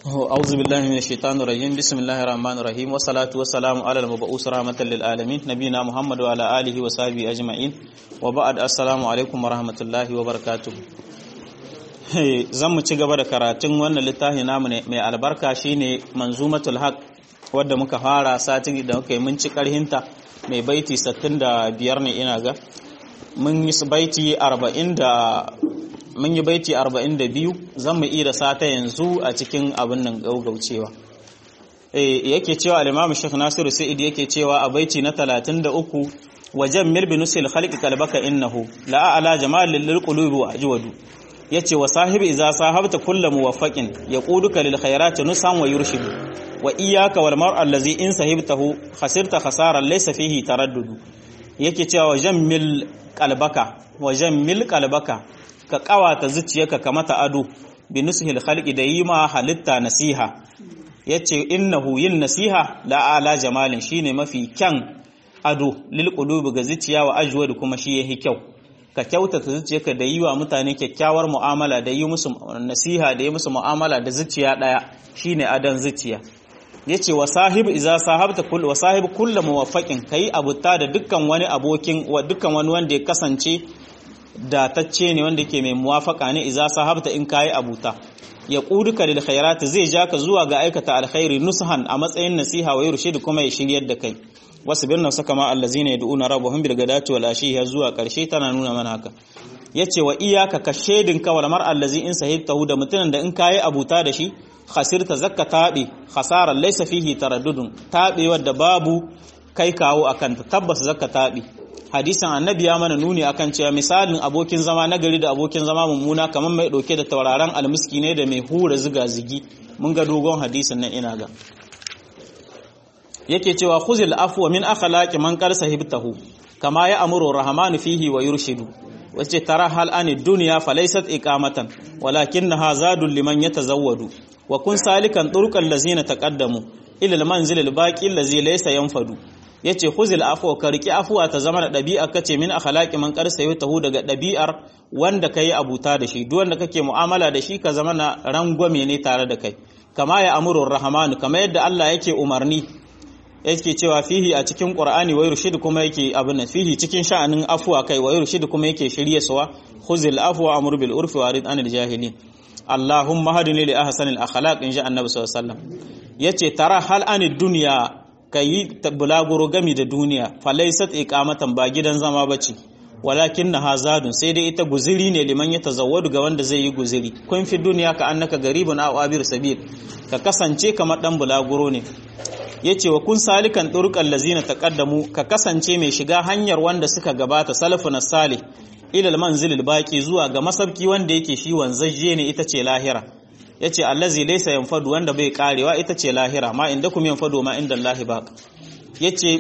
أعوذ بالله من الشيطان الرجيم بسم الله الرحمن الرحيم والصلاة والسلام على المبعوث رحمة للعالمين نبينا محمد وعلى آله وصحبه أجمعين وبعد السلام عليكم ورحمة الله وبركاته zan mu ci gaba da karatun wannan littafi namu mai albarka shine manzumatul haq wadda muka fara satin da muka yi mun ci karhinta mai baiti 65 ne ina ga mun yi baiti 40 da mun yi baiti 42 zan mu iya sata yanzu a cikin abin nan gaugaucewa eh yake cewa al-Imam Sheikh Nasiru Sa'id yake cewa a baiti na 33 wajen mirbi nusil khalqi kalbaka innahu la ala jamal lil qulubi wa ajwadu yace wa sahibi idza sahabta kullu muwaffaqin yaquduka lil khairati nusan wa yurshidu wa iyyaka wal mar'a allazi in sahibtahu khasirta khasaran laysa fihi taraddudu yake cewa wajen mil qalbaka wajen mil qalbaka ka kawata zuciyarka ka mata ado bi nushil khalqi da yi ma halitta nasiha yace innahu yin nasiha la ala jamalin shine mafi kyan ado lil qulubi ga zuciya wa ajwad kuma shi yahi kyau ka kyautata zuciyarka da yi wa mutane kyakkyawar mu'amala da yi musu nasiha da yi musu mu'amala da zuciya daya shine adan zuciya yace wa sahib idza sahabta kull wa sahib kullu muwaffaqin kai abutta da dukkan wani abokin wa dukkan wani wanda ya kasance datacce ne wanda ke mai muwafaka ne idza sahabta in kai abuta ya quduka lil khairat zai ja ka zuwa ga aikata alkhairi nushan a matsayin nasiha wa yurshid kuma ya shiryar da kai wasu birna saka ma allazina yad'una rabbahum bil gadati wal ashi ya zuwa karshe tana nuna mana haka yace wa iyaka ka shedin ka wal mar allazi in sahibtahu da mutunan da in kai abuta da shi khasirta zakka tabi khasaran laysa fihi taraddudun tabi wadda babu kai kawo akan ta tabbas zakka tabi hadisin annabi ya mana nuni akan cewa misalin abokin zama nagari da abokin zama mummuna kamar mai dauke da tauraron almiski ne da mai hura ziga zigi mun ga dogon hadisin nan ina ga yake cewa khuzil afwa min akhlaqi man qad sahibtahu kama ya amuru rahmanu fihi wa yurshidu wace tara hal ani dunya falaysat iqamatan walakinnaha zadul liman yatazawwadu wa kun salikan turqal lazina taqaddamu ila al manzil al baqi allazi laysa yanfadu yace khuzil afwa ka riki afwa ta zama da dabi'a kace min akhlaqi man qad sahibtahu daga dabi'ar wanda kai abuta da shi duk wanda kake mu'amala da shi ka zama na rangwame ne tare da kai kama ya amuru rahmanu kama yadda Allah yake umarni yake cewa fihi a cikin qur'ani wa yurshid kuma yake abin nan fihi cikin sha'anin afwa kai wa yurshid kuma yake shirye suwa khuzil afwa amr bil urfi wa rid anil jahilin allahumma hadini li ahsanil akhlaq in ja annabi sallallahu alaihi wasallam yace tara hal anid dunya kai bulaguro gami da duniya falaysat iqamatan ba gidan zama bace walakin na hazadun sai dai ita guziri ne liman ya tazawwadu ga wanda zai yi guziri kun fi duniya ka annaka garibun aw abir sabil ka kasance kamar dan bulaguro ne yace wa kun salikan turqal lazina taqaddamu ka kasance mai shiga hanyar wanda suka gabata salafun salih ila almanzil baqi zuwa ga masabki wanda yake shi wanzaje ne ita ce lahira yace allazi laysa yanfadu wanda bai karewa ita ce lahira ma inda kum yanfadu ma inda allahi baq yace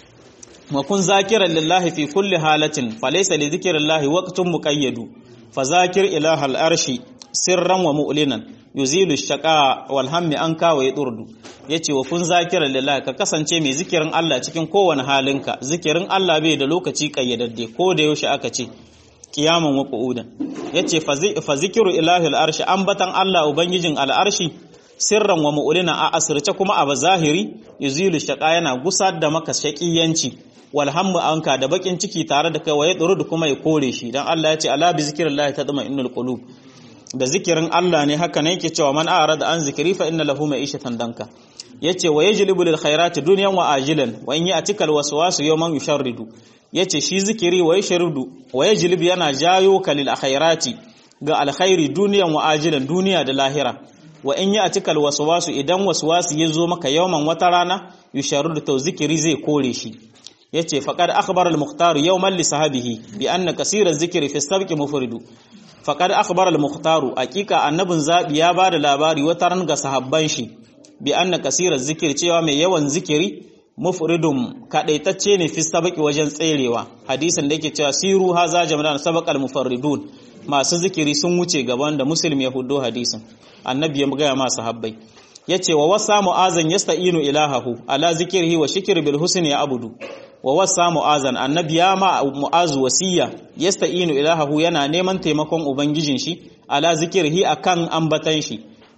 wa kun zakiran lillahi fi kulli halatin falaysa li dhikrillahi waqtun muqayyadu fazakir ilaha al-arshi sirran wa mu'linan yuzilu shaqa wal hammi anka wa yadurdu yace wa kun zakiran lillahi ka kasance mai zikirin Allah cikin kowane halinka zikirin Allah bai da lokaci kayyadadde ko da yaushe aka ce kiyaman wa qu'udan yace fa zikru ilahi al-arshi ambatan Allah ubangijin al-arshi sirran wa mu'lina a asirce kuma a zahiri yuzilu shaqa yana gusar da maka shaqiyanci wal hammu anka da bakin ciki tare da kai waye da kuma ya kore shi dan Allah ya ce ala bi zikrillahi tadma innal qulub da zikirin Allah ne haka ne yake cewa man arada an zikri fa inna lahu ma'ishatan danka yace wa yajlibu lil khairati dunyan wa ajilan wa in ya'tika al waswasu yawman yusharridu yace shi zikiri wa yashrudu wa yajlibu yana jayo kalil khairati ga alkhairi duniyan wa ajilan duniya da lahira wa in ya'tika al waswasu idan waswasu yazo maka yawman wata rana yusharridu to zikiri zai kore shi yace faqad akhbara al-mukhtar yawman li sahabihi bi anna kaseera zikri fi sabqi mufridu faqad akhbara al-mukhtar aqiqa annabin zabi ya bada labari wata ran ga sahabban shi bi anna kaseera zikri cewa mai yawan zikiri mufridum kadaitacce ne fi sabqi wajen tserewa hadisin da yake cewa siru haza jama'an sabaqal mufarridun masu zikiri sun wuce gaban da muslim ya hudo hadisin annabi ya ga ma sahabbai yace wa wasa mu'azan yasta'inu ilahahu ala zikrihi wa shikr bil husni ya abudu wa wasa mu'azan annabi ya ma mu'azu wasiya yasta'inu ilahahu yana neman taimakon ubangijin shi ala zikrihi akan ambatan shi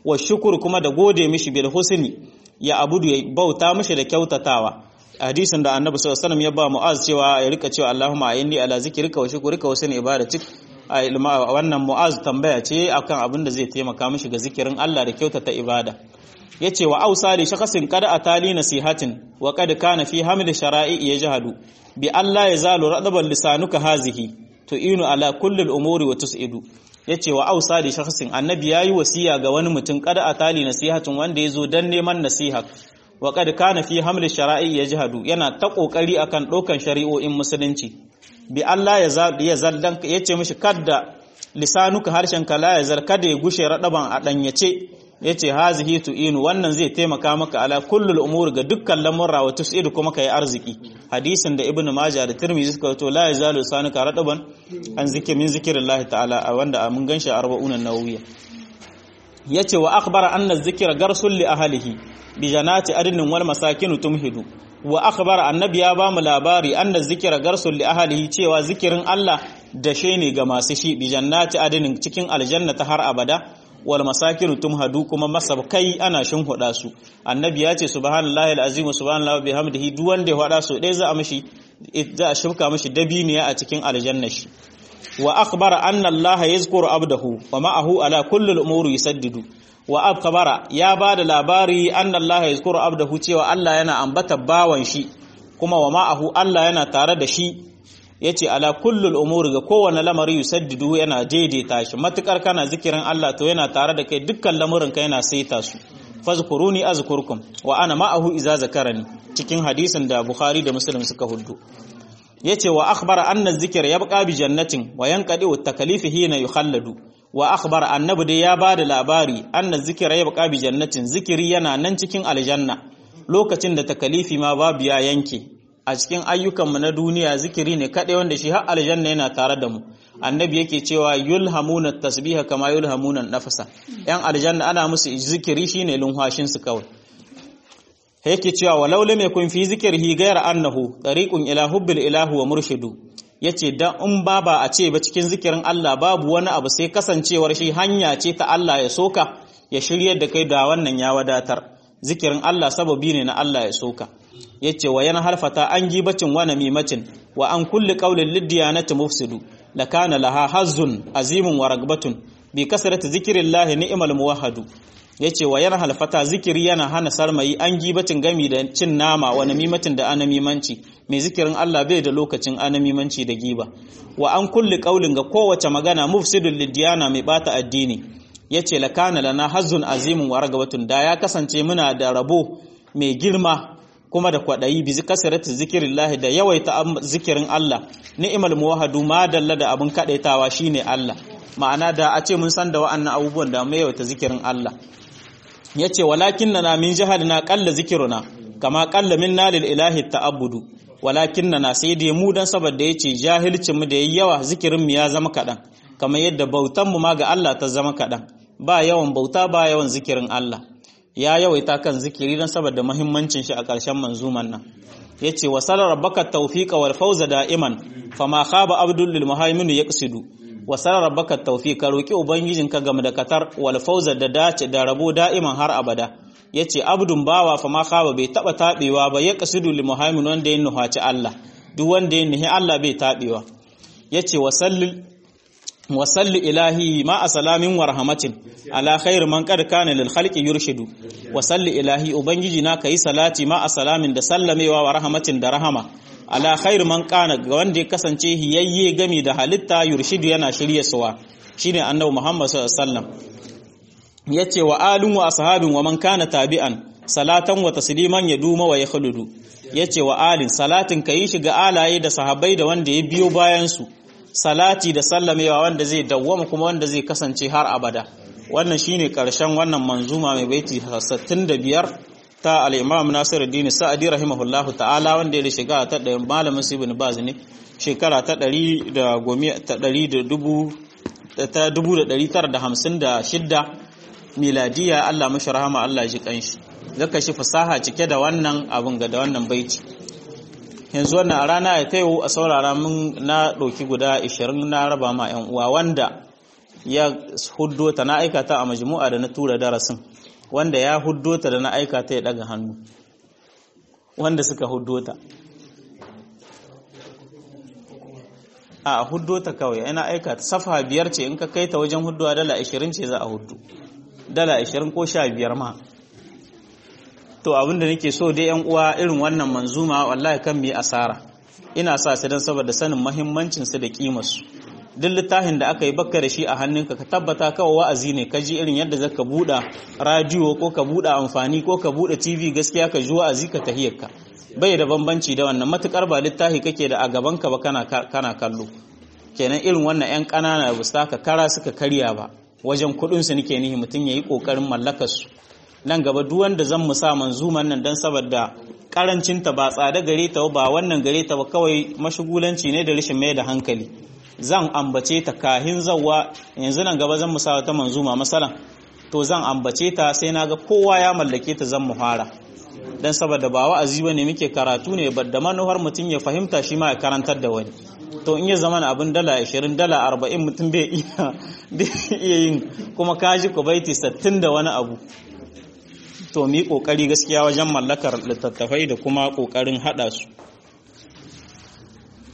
wa shukuru kuma da gode mishi bil husni ya abudu ya bauta mishi da kyautatawa hadisin da annabi sallallahu alaihi wasallam ya ba mu'az cewa ya rika cewa Allahumma ayinni ala zikrika wa shukrika wa husni ibadatik a wannan mu'az tambaya ce akan abin da zai taimaka mishi ga zikirin Allah da kyautata ibada yace wa ausa li shakasin qad atali nasihatin wa qad kana fi hamd shara'i yajhadu bi Allah yazalu radaban lisanuka hazihi tu'inu ala kulli al-umuri wa tus'idu yace wa ausa li shakasin annabi yayi wasiya ga wani mutum qad atali nasihatin wanda yazo dan neman nasiha wa qad kana fi hamd shara'i yajhadu yana ta kokari akan dokan shari'o'in musulunci bi Allah ya zaldan yace mishi kadda lisanuka harshen kala ya zar kada ya gushe radaban a danyace yace hazihi tu'inu wannan zai taimaka maka ala kullul umur ga dukkan lamurra wa tus'idu kuma kai arziki hadisin da ibnu majah da tirmidhi suka to la yazalu lisanuka radaban an zikir min zikrillahi ta'ala wanda mun ganshi a arba'un an-nawawiyya yace wa akhbara anna zikra garsul li ahlihi bi janati adnin wal masakin tumhidu wa akhbara annabi ya bamu labari anna zikra garsul li ahlihi cewa zikirin Allah dashe ne ga masu shi bi jannati adnin cikin aljanna ta har abada wal masakin tumhadu kuma masabkai ana shinhuda su annabi ya ce subhanallahi alazim subhanallahi bihamdihi duk wanda ya hada so dai za a mishi za a shifka mishi dabiniya a cikin aljanna shi wa akhbara anna allaha yazkuru abdahu wa ma'ahu ala kulli al-umuri yusaddidu wa akhbara ya bada labari anna allaha yazkuru abdahu cewa Allah yana ambata bawan shi kuma wa ma'ahu Allah yana tare da shi yace ala kulli al-umuri ga kowane lamari yusaddidu yana daidaita shi matukar kana zikirin Allah to yana tare da kai dukkan lamurin ka yana saita su fazkuruni azkurkum wa ana ma'ahu idza zakarani cikin hadisin da Bukhari da Muslim suka huddu yace wa akhbara anna zikra yabqa bi jannatin wa yanqadi wa takalifi hina yukhalladu wa akhbara annabi dai ya bada labari anna zikra yabqa bi jannatin zikiri yana nan cikin aljanna lokacin da takalifi ma babu ya yanke a cikin ayyukan mu na duniya zikiri ne kadai wanda shi har aljanna yana tare da mu annabi yake cewa yulhamuna tasbiha kama yulhamuna nafasa yan aljanna ana musu zikiri shine lunhashin su kawai yake cewa walau lam yakun fi zikrihi ghayra annahu tariqun ila hubbil ilahu wa murshidu yace dan in ba ba a ce ba cikin zikirin Allah babu wani abu sai kasancewar shi hanya ce ta Allah ya soka ya shiryar da kai da wannan ya wadatar zikirin Allah sababi ne na Allah ya soka yace wa yana harfata an gibacin wa namimacin wa an kulli qawlin liddiyanati mufsidu lakana laha hazzun azimun wa ragbatun bi kasrati zikrillahi ni'mal muwahhadu yace wa yana halfata zikiri yana hana sarmayi an gibacin gami da cin nama wa namimatin da anamimanci mai zikirin Allah bai da lokacin anamimanci da giba wa an kulli qaulin ga kowace magana mufsidul lidiyana mai bata addini yace lakana lana hazzun azimun wa ragabatun da ya kasance muna da rabo mai girma kuma da kwadayi bi kasrati zikirillahi da yawaita zikirin Allah ni'mal muwahhadu ma dalla da abun kadaitawa shine Allah ma'ana da a ce mun san da wa'annan abubuwan da mu yawaita zikirin Allah yace walakinna min jahadna qalla zikruna kama qalla minna lil ilahi ta'abbudu walakinna sai dai mu dan saboda yace jahilcin mu da yayi yawa zikirin mu ya zama kadan kamar yadda bautan mu ma ga Allah ta zama kadan ba yawan bauta ba yawan zikirin Allah ya yawaita kan zikiri dan saboda muhimmancin shi a ƙarshen manzuman nan yace wa sala rabbaka tawfiqa wal fawza da'iman fama khaba abdul lil muhaimin yaqsidu wa sala rabbaka tawfiqa roki ubangijinka game da katar wal fawza da dace da rabo da'iman har abada yace abdun bawa fama khaba bai taba tabewa ba yaqsidu lil muhaimin wanda ya nuhaci Allah duk wanda ya nuhi Allah bai tabewa yace wa sallil wasalli ilahi ma a salamin wa rahamatin ala khairu man qad kana lil khalqi yurshidu wasalli ilahi ubangiji na kai salati ma a salamin da sallamewa wa rahamatin da rahama ala khairu man kana ga wanda ya kasance hiyayye gami da halitta yurshidu yana shirye suwa shine annabi Muhammad sallallahu alaihi wasallam yace wa alun wa ashabin wa man kana tabi'an salatan wa tasliman yaduma wa yakhludu yace wa alin salatin kai shi ga alaye da sahabbai da wanda ya biyo bayan su salati da sallamewa wanda zai dawwama kuma wanda zai kasance har abada wannan shine karshen wannan manzuma mai baiti 65 ta al-Imam Nasiruddin Sa'di rahimahullahu ta'ala wanda ya shiga ta da malamin Ibn Baz ne shekara ta 100 da ta 1956 miladiya Allah mashi rahama Allah ji kanshi zaka shi fasaha cike da wannan abun ga da wannan baiti yanzu wannan a rana ya tayo a saurara mun na ɗauki guda 20 na raba ma 'yan uwa wanda ya huddo ta na aikata a majmu'a da na tura darasin wanda ya huddo ta da na aikata ya daga hannu wanda suka huddo ta a huddo ta kawai ina aikata safa biyar ce in ka kai ta wajen hudduwa dala 20 ce za a huddu dala 20 ko 15 ma to abinda nake so dai yan uwa irin wannan manzuma wallahi kan mu yi asara ina sa su dan saboda sanin muhimmancin su da kimar su duk littafin da aka yi bakka da shi a hannunka ka tabbata kawai wa'azi ne ka ji irin yadda zaka buɗa radio ko ka buɗe amfani ko ka buɗe TV gaskiya ka ji wa'azi ka tahiyarka bai da bambanci da wannan matukar ba littafi kake da a gaban ka ba kana kana kallo kenan irin wannan yan ƙanana ba su ka kara suka karya ba wajen kuɗin su nake nihi mutum yayi kokarin mallakar su nan gaba duk wanda zan mu sa manzuman nan dan saboda karancin ta ba tsada gare ta ba wannan gare ta ba kawai mashugulanci ne da rashin mai da hankali zan ambace ta kahin zawwa yanzu nan gaba zan mu sa ta manzuma masalan to zan ambace ta sai naga kowa ya mallake ta zan mu fara dan saboda ba wa'azi bane muke karatu ne da manuhar mutum ya fahimta shi ma ya karantar da wani to in ya zama abin dala 20 dala 40 mutum bai iya iya yin kuma kaji ku baiti 60 da wani abu to mu yi kokari gaskiya wajen mallakar littattafai da kuma kokarin hada su